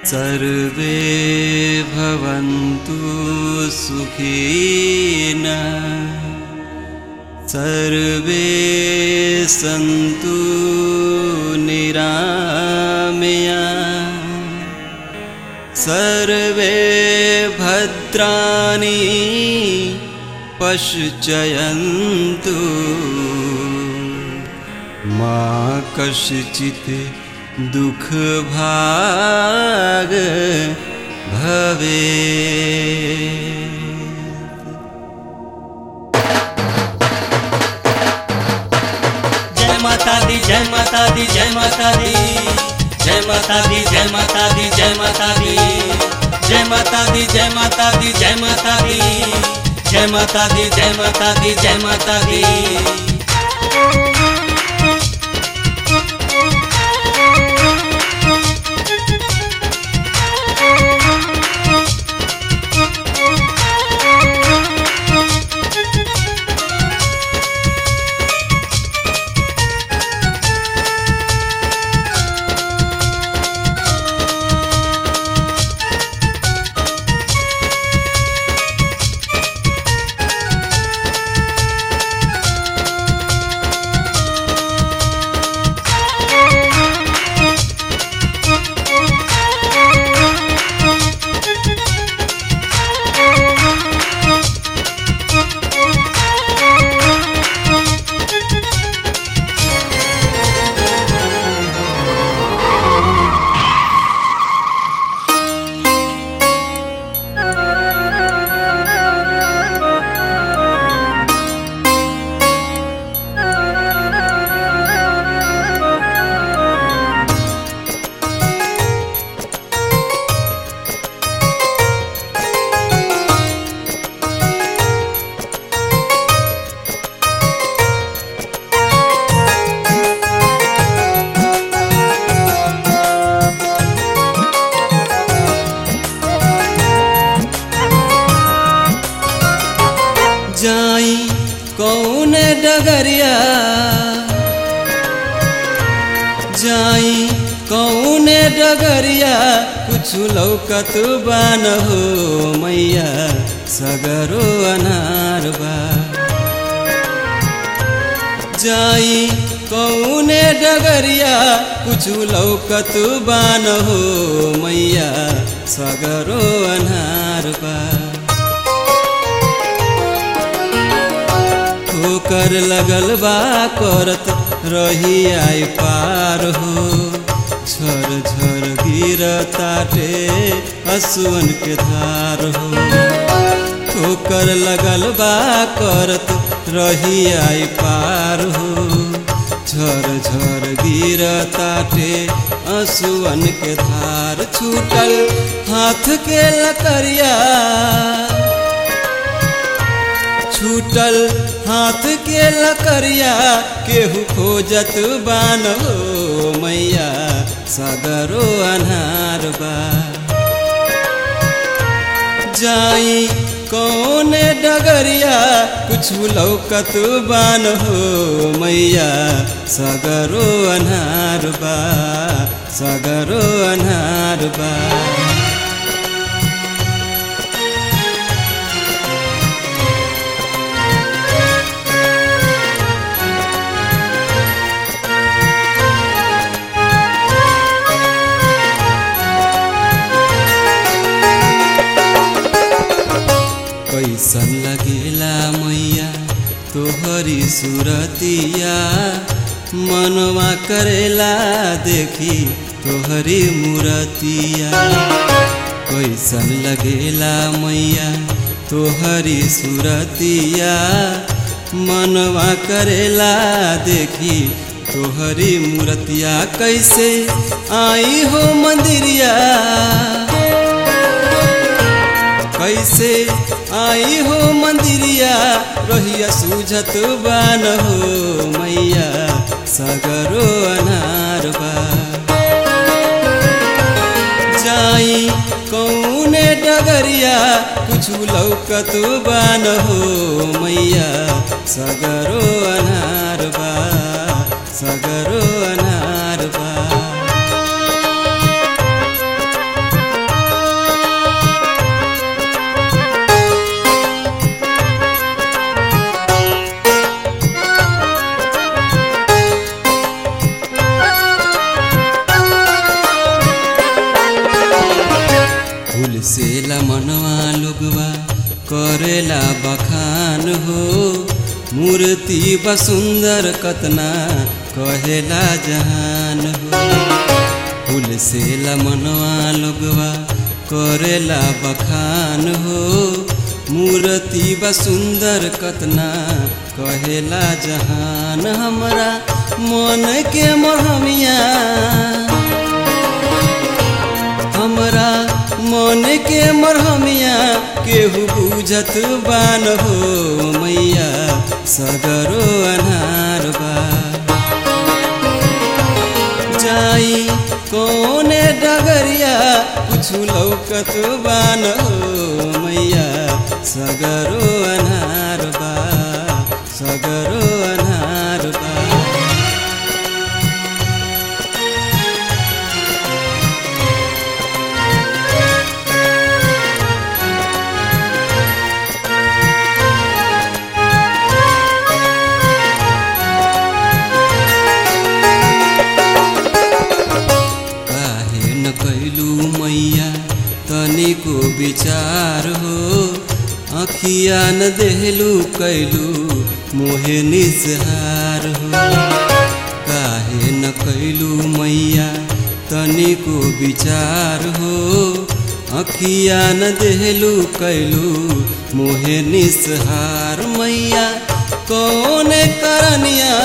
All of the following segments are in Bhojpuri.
सर्वे भवन्तु सुखिन सर्वे सन्तु निरामया सर्वे भद्राणि पश्चयन्तु मा कश्चित् दुःखभाग भवे जय माता दी जय माता दी जय माता दी जय माता दी जय माता दी जय माता दी जय माता दी जय माता दी जय माता दी जय माता दी जय माता दी जय माता दी जाई कौन डगरिया जाई कौन डगरिया कुछ लौकत बान हो मैया सगरो अनार बा जाई कौन डगरिया कुछ लौकत बान हो मैया सगरो अनार बा ठोकर लगल बा करत रही आई पार हो झर झर गिर ताटे असुवन के धार हो ठोकर लगल बा करत रही आई पार हो झर झर गिर ताटे असुवन के धार छूटल हाथ के लकरिया छूटल हाथ के लकरिया केहू खोजत बान हो मैया सगरो अनार बा जाई कौन डगरिया कुछ लौकत बान हो मैया सगरो अनार बा सगरो अनार बा कैसन लगेला मैया तोहरी सुरतिया मनवा करेला देखी तोहरी मूरतिया कैसन लगेला मैया तोहरी सुरतिया मनवा करेला देखी तोहरी मूरतिया कैसे आई हो मंदिरिया कैसे आई हो मंदिरिया रोहिया सूझत बान हो मैया सगरो अनार बा जाई कौन डगरिया कुछ लौकत बान हो मैया सगरो अनार बा सगरो अनार बा से मनवा लोगवा करेला बखान हो मूर्ति बसुंदर कतना कहेला जहान हो फूल से मनवा लोगवा करेला बखान हो मूर्ति बसुंदर कतना कहेला जहान हमरा मन के मोहमिया हमरा मन के मरहमिया केहू बुझत बान हो मैया सगरो अनार बा जाई कोने डगरिया कुछु लौकत बान हो मैया सगरो अनार बा सगरो अनार बा काहे न कैलू मैया तनिको विचार हो अखिया न देहलू कैलू मोहे निजहार हो काहे न कैलू मैया तनिको विचार हो अखिया न देहलू कैलू मोहे निसहार मैया कौन करनिया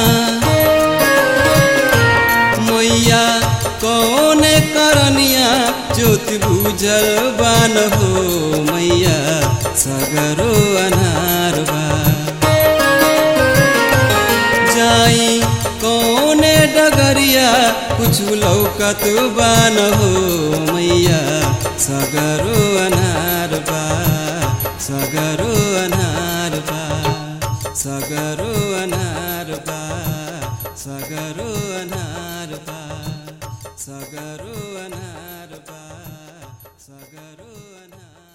मैया कौन करनिया ज्योति बुझल बान हो मैया सगरो अनार बा जाई कौन डगरिया कुछ लौकत बान हो मैया सगरो अनार बा सगरो अनार बा सगरो अनार बा सगरो अनार बा सगरो अनार बा सगरो अनार